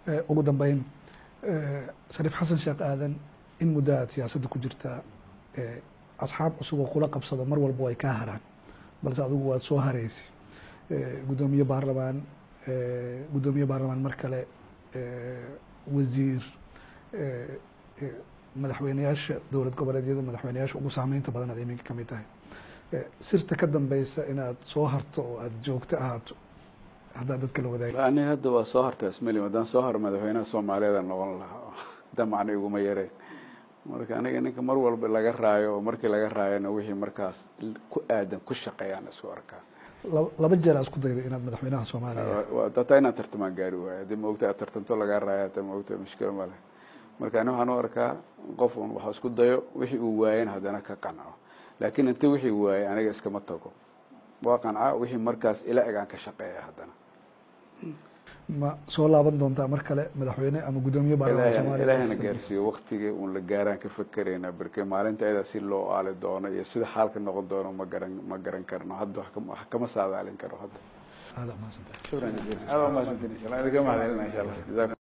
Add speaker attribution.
Speaker 1: ugu dambeyn shariif xasan sheekh aadan in muddo aad siyaasadda ku jirtaa asxaab cusub oo kula qabsado mar walba way kaa haraan balse adigu waad soo hareysay guddoomiye baarlamaan guddoomiye baarlamaan mar kale wasiir madaxweyneyaasha dowlad goboleedyada madaxweyneyaasha ugu saameynta badan aad iminka kamid tahay sirta ka dambeysa inaad soo harto oo aada joogto ahaato haddaa dadka la wadaagay
Speaker 2: aniga hadda waa soo harta ismali haddaan soo haro madaxweynaha soomaaliyeed noqon lahaa damacna iguma yareen marka aniga ninka mar walba laga raayo oo markii laga raayona wixii markaas ku aadan ku shaqeeyaan isku arkaa
Speaker 1: laba jeer aa isku dayday inaad madaxweynaha soomaaliya
Speaker 2: hataa inaad tartamaan gaari waayo haddii maogta aad tartanto lagaa raayo hataa maogta mushkilo male marka ani waxaan u arkaa qof un wax isku dayo wixii uu waayen haddana ka qanco laakiin inta wixii waayey aniga iskama tago waa qancaa wixii markaas ila eg aan ka shaqeeya haddana
Speaker 1: ma soo laaban doontaa mar kale madaxweyne ama guddoomiye baarlamaan soomaaliya
Speaker 2: ilaahana gaarsiiyo waktigii uun la gaaraan ka fakeraynaa berke maalinta ayada si loo aali doono iyo sida xaalka noqon doono ma garan ma garan karno hadda wax kama saadaalin karo hadda
Speaker 1: aada umahadsantahay
Speaker 2: shukran jaziila aada umahadsantiin insha allah idinka mahadcelina insha allah